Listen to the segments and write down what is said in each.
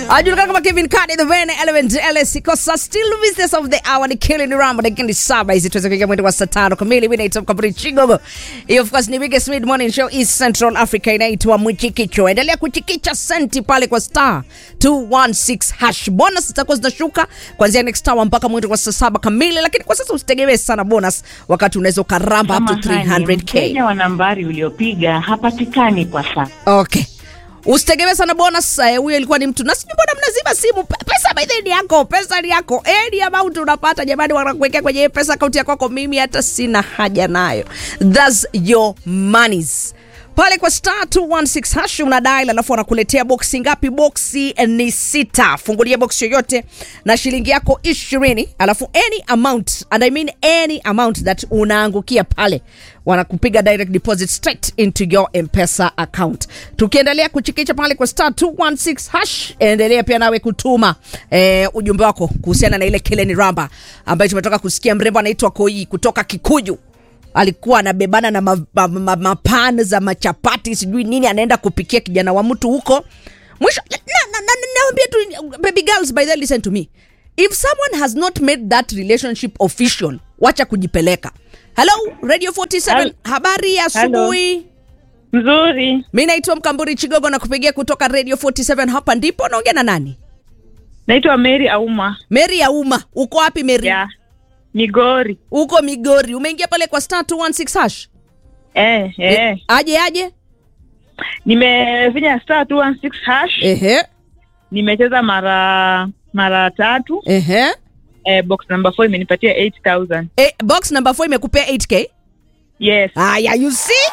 ajulikana kama Kevin Kade the Vene Element LS kosa still business of the hour ni Killing Rambo dakika ni saba hizi tuweze kuingia mwendo wa saa tano kamili. Mimi naitwa Mkaburi Chigogo. Hii of course ni biggest mid morning show East Central Africa inaitwa Mchikicho. Endelea kuchikicha senti pale kwa star 216 hash. Bonus zitakuwa zinashuka kuanzia next hour mpaka mwendo wa saa saba kamili, lakini kwa sasa usitegemee sana bonus wakati unaweza ukaramba up to Samahani, 300k. mteja wa nambari uliopiga hapatikani kwa sasa. Okay. Usitegemee sana bonus. eh, Huyo ilikuwa ni mtu na sijui mbona mnazima simu. Pe- Pesa by the way ni yako, pesa ni yako. Any amount unapata jamani, wanakuwekea kwenye pesa akaunti yako kwako. Mimi hata sina haja nayo. That's your monies. Pale kwa star 216 hash una dial, alafu wanakuletea boksi ngapi? Boksi ni sita. Fungulia boksi yoyote na shilingi yako ishirini, alafu any amount and I mean any amount that unaangukia pale wanakupiga direct deposit straight into your mpesa account tukiendelea kuchikicha pale kwa star 216 hash endelea pia nawe kutuma eh, ujumbe wako kuhusiana na ile keleni ramba ambayo tumetoka kusikia mrembo anaitwa koi kutoka kikuju alikuwa anabebana na mapan ma, ma, mapan za machapati sijui nini anaenda kupikia kijana wa mtu huko mwisho na, na, na, na, naambia tu baby girls by the way, listen to me if someone has not made that relationship official wacha kujipeleka hello radio 47 Hel- habari ya asubuhi Mzuri, mi naitwa mkamburi chigogo na kupigia kutoka radio 47 hapa ndipo naongea na nani naitwa Mary Auma meri ya umma uko wapi meri ya Migori. uko migori umeingia pale kwa star 216 hash Eh, eh. aje aje Nimefinya star 216 hash. ehe Nimecheza mara mara tatu. ehe Eh, box number 4 imenipatia 8000. e, box number 4 imekupea 8k Yes. haya you see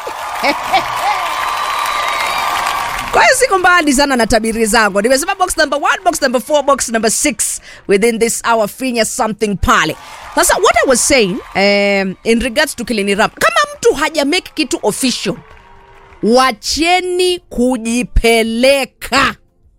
kwa hiyo siko mbali sana na tabiri zangu nimesema box number 1 box number 4 box number 6 within this hour finya something pale sasa what i was saying um, in regards to kilini rap kama mtu haja make kitu official wacheni kujipeleka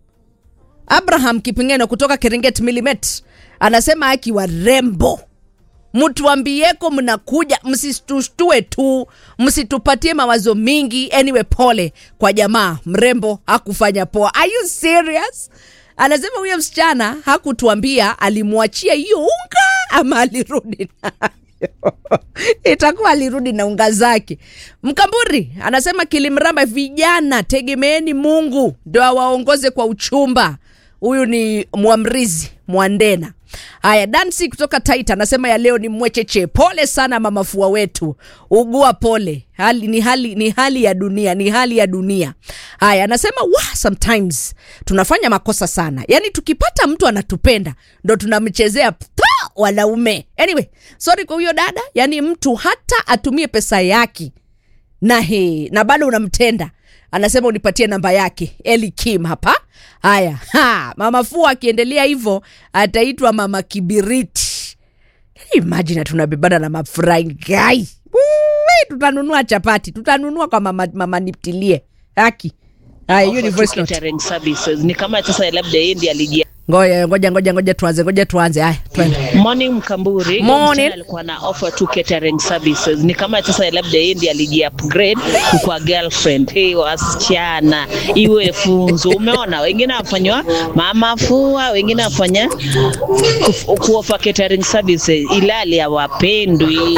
abraham kipingeno kutoka keringet milimet anasema akiwa rembo mtuambieko mnakuja msistushtue tu msitupatie mawazo mingi anyway pole kwa jamaa mrembo hakufanya poa are you serious anasema huyo msichana hakutuambia alimwachia hiyo unga ama alirudi nayo itakuwa alirudi na unga zake mkamburi anasema kilimramba vijana tegemeeni mungu ndo awaongoze kwa uchumba huyu ni mwamrizi mwandena haya dansi kutoka taita anasema ya leo ni mwecheche pole sana mamafua wetu ugua pole hali, ni, hali, ni hali ya dunia ni hali ya dunia haya anasema wa sometimes tunafanya makosa sana yaani tukipata mtu anatupenda ndo tunamchezea pa, wanaume anyway sorry kwa huyo dada yaani mtu hata atumie pesa yake na he, na bado unamtenda anasema unipatie namba yake eli kim hapa haya ha, mama fua akiendelea hivyo ataitwa mama kibiriti imajina tunabebana na mafurahi tutanunua chapati tutanunua kwa mama, mama niptilie haki haya hiyo ni Offer voice to note catering services ni kama sasa labda yeye ndiye alijia ngoja ngoja ngoja ngoja tuanze ngoja tuanze haya twende morning mkamburi Morning. Msichana alikuwa na offer to catering services ni kama sasa labda yeye ndiye aliji upgrade kwa girlfriend hey wasichana iwe funzo umeona wengine wafanywa mama fua wengine wafanya kuf- kuofa catering services ilali hawapendwi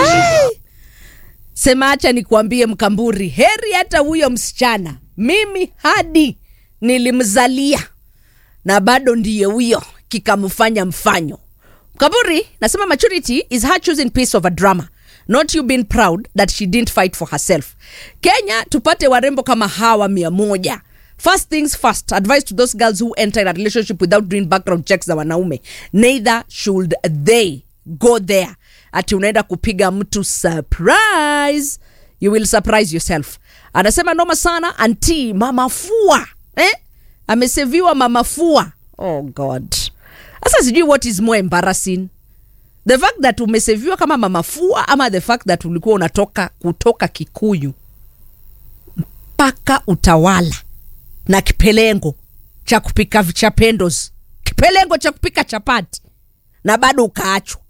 sema acha nikuambie mkamburi heri hata huyo msichana mimi hadi nilimzalia na bado ndiye huyo kikamfanya mfanyo mkamburi nasema maturity is her choosing piece of a drama not you being proud that she didn't fight for herself kenya tupate warembo kama hawa mia moja first things first advice to those girls who enter in a relationship without doing background checks za wanaume neither should they go there ati unaenda kupiga mtu surprise you will surprise yourself anasema noma sana anti mamafua eh? ameseviwa mamafua oh god sasa sijui what is more embarrassing the fact that umeseviwa kama mamafua ama the fact that ulikuwa unatoka kutoka kikuyu mpaka utawala na kipelengo cha kupika cha pendos kipelengo cha kupika chapati na bado ukaachwa